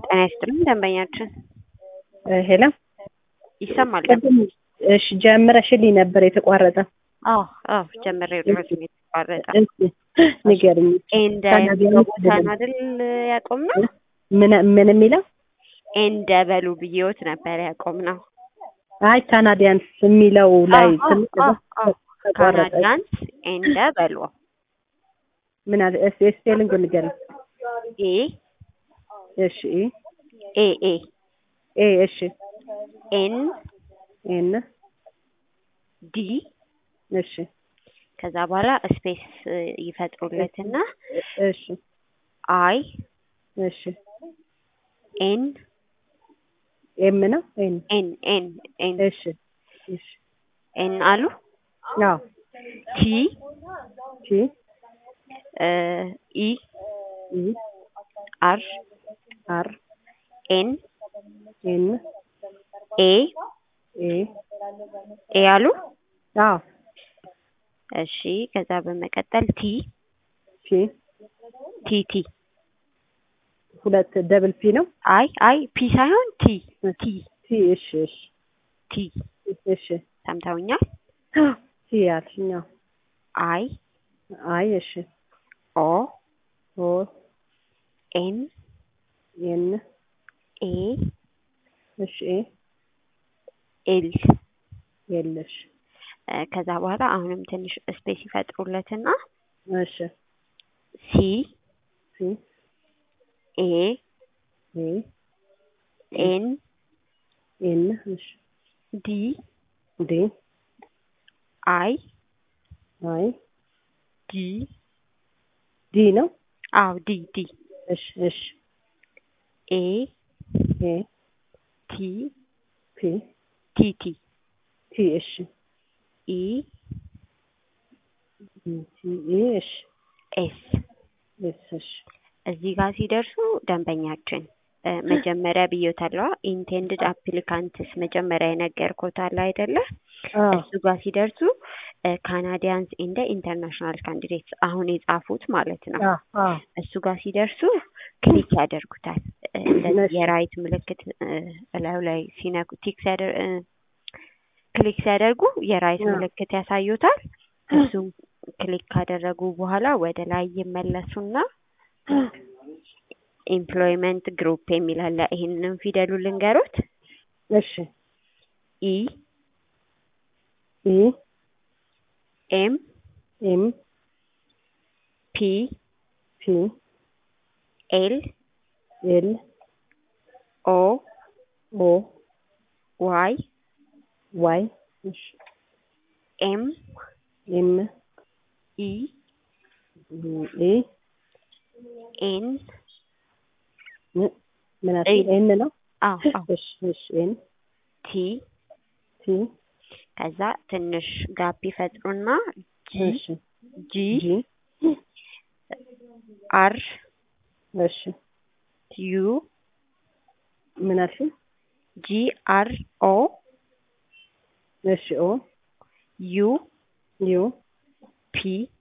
ጤና ይስጥልኝ ደንበኛችን ሄሎ ይሰማል? ቅድም እሺ ጀምረሽልኝ ነበር የተቋረጠ። አዎ አዎ ጀምሬው ድረስ ነው የተቋረጠ። እሺ ንገሪኝ። ኤንደ ታዲያ ቦታ ነው አይደል ያቆምነው? ምን ምን የሚለው ኤንደ በሉ ብዬዎት ነበር ያቆምነው። አይ ካናዲያንስ የሚለው ላይ አዎ፣ ትንሽ አዎ፣ አዎ። ተቋረጠ። ካናዲያንስ ኤንደ በሉ ምን አለ እስቲ ስፔሊንግ ንገሪኝ። ኤ እሺ ኤ ኤ ኤ እሺ ኤን ኤን ዲ እሺ ከዛ በኋላ ስፔስ ይፈጥሩለትና እሺ አይ እሺ ኤን ኤም ነው ኤን ኤን ኤን ኤን እሺ እሺ ኤን አሉ አዎ ቲ ቲ ኢ ኢ አር አር ኤን ኤን ኤ ኤ ኤ አሉ አዎ እሺ ከዛ በመቀጠል ቲ ፒ ቲ ቲ ሁለት ደብል ፒ ነው አይ አይ ፒ ሳይሆን ቲ ቲ ቲ እሺ እሺ ቲ እሺ ሰምተውኛል ቲ ያልሽኝ አዎ አይ አይ እሺ ኦ ኦ ኤን ኤን ኤ እሺ ኤል የለሽ እ ከዛ በኋላ አሁንም ትንሽ ስፔስ ይፈጥሩለትና እሺ ሲ ሲ ኤ ኤ ኤን ኤን እሺ ዲ ዲ አይ አይ ዲ ዲ ነው አው ዲ ዲ እሺ እሺ ኤ ኤ ቲ ፒ ቲ ቲ ቲ እሺ ኢ ቲ ኢ እሺ ኤስ ኤስ እሺ እዚህ ጋር ሲደርሱ ደንበኛችን እ መጀመሪያ ብዮታለዋ ኢንቴንድድ አፕሊካንትስ መጀመሪያ የነገርኩት አለ አይደለ? አዎ እሱ ጋር ሲደርሱ ካናዲያንስ ኢንደ ኢንተርናሽናል ካንዲዴትስ አሁን የጻፉት ማለት ነው። አዎ አዎ እሱ ጋር ሲደርሱ ክሊክ ያደርጉታል። እ እንደዚህ እሺ። የራይት ምልክት እ እላዩ ላይ ሲነኩ ቲክ ሲያደር እ ክሊክ ሲያደርጉ የራይት አዎ። ምልክት ያሳዩታል። እሱን ክሊክ ካደረጉ በኋላ ወደ ላይ ይመለሱና ኤምፕሎይመንት ግሩፕ የሚል አለ። ይሄንን ፊደሉ ልንገሩት። እሺ ኢ ኢ ኤም ኤም ፒ ፒ ኤል ኤል ኦ ኦ ዋይ ዋይ እሺ ኤም ኤም ኢ ኢ ኤን ምን ምን አልሽኝ? ኤን ነው አዎ አዎ እሺ እሺ ኤን ቲ ቲ ከዛ ትንሽ ጋፕ ይፈጥሩና ጂ እሺ ጂ ጂ አር እሺ ዩ ምን አልሽኝ? ጂ አር ኦ እሺ ኦ ዩ ዩ ፒ